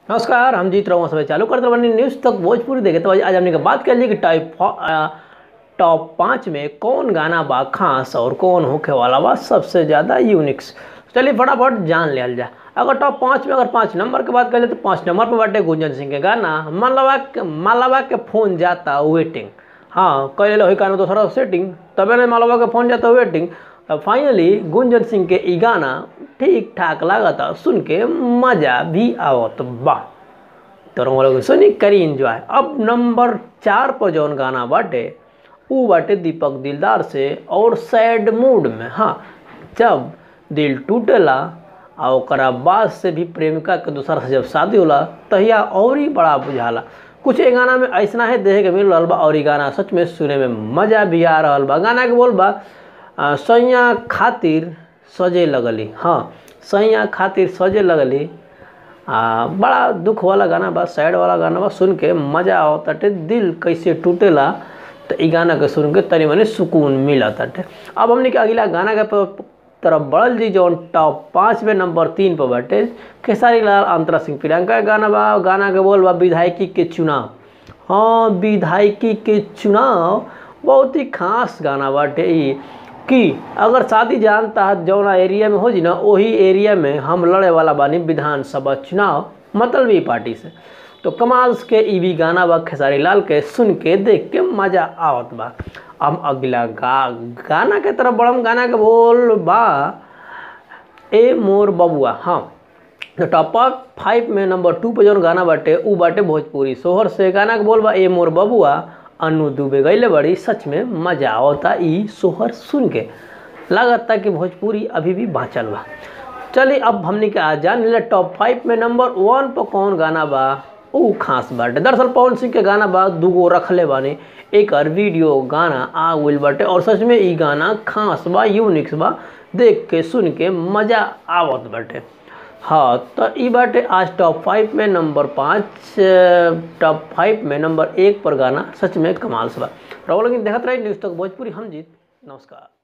नमस्कार हम जीत रहा हूँ सब चालू करते बनी न्यूज़ तक भोजपुरी देखे तो आज हमने के बात कर ली कि टाइप टॉप पाँच में कौन गाना बा खास और कौन होखे वाला बा सबसे ज़्यादा यूनिक्स चलिए फटाफट जान लिया जाए अगर टॉप पाँच में अगर पाँच नंबर की बात करें तो पाँच नंबर पर बाटे गुंजन सिंह के गाना मालवा के मालवा के फ़ोन जाता वेटिंग हाँ कह ले गाना दोसरा सेटिंग तबे नहीं मालवा के फ़ोन जाता वेटिंग फाइनली गुंजन सिंह के ई गाना ठीक ठाक लागता सुन के मज़ा भी आवत बा तो रंग लोग सुनी करी इंजॉय अब नंबर चार पर जौन गाना बाटे ऊ बाटे दीपक दिलदार से और सैड मूड में हाँ जब दिल टूटेला आ ओकरा बाद से भी प्रेमिका के दूसरा से जब शादी होला तहिया और ही बड़ा बुझाला कुछ ए गाना में ऐसा है देखे के मिल रहा बा और ई गाना सच में सुने में मज़ा भी आ रहा बा गाना के बोल बा सैया खातिर सजे लगली हाँ सैया खातिर सजे लगली आ बड़ा दुख वाला गाना बा सैड वाला गाना बा सुन के मज़ा आवताटे दिल कैसे टूटेला तो ई गाना के सुन के तनी मनी सुकून मिला ताटे अब हमने के अगला गाना के तरफ बढ़ल जी जौन टॉप पाँच में नंबर तीन पर बाटे खेसारी लाल अंतरा सिंह प्रियंका के गाना बा गाना के बोल बा विधायकी के चुनाव हाँ विधायकी के चुनाव बहुत ही खास गाना बाटे ई कि अगर शादी जानता जौना एरिया में हो जी ना वही एरिया में हम लड़े वाला बानी विधानसभा चुनाव मतलबी पार्टी से तो कमाल के ई भी गाना बा खेसारी लाल के सुन के देख के मज़ा आवत बा अब अगला गा गाना के तरफ बड़म गाना के बोल बा ए मोर बबुआ हाँ तो टॉप फाइव में नंबर टू पे जौन गाना बाटे ऊ बाटे भोजपुरी सोहर से गाना के बोल बा ए मोर बबुआ अनु दुबे गईले बड़ी सच में मजा आवता ई सोहर सुन के लागता कि भोजपुरी अभी भी बाँचल बा चलिए अब हमने के आज जान लिया टॉप फाइव में नंबर वन पर कौन गाना बा ऊ खास बाटे दरअसल पवन सिंह के गाना बा दूगो रखले बानी एक और वीडियो गाना आ गइल बाटे और सच में ई गाना खास बा यूनिक्स बा देख के सुन के मज़ा आवत बाटे हाँ तो ई बाटे आज टॉप फाइव में नंबर पाँच टॉप फाइव में नंबर एक पर गाना सच में कमाल से बा रहो लेकिन देखते रही न्यूज़ तक भोजपुरी हम जीत नमस्कार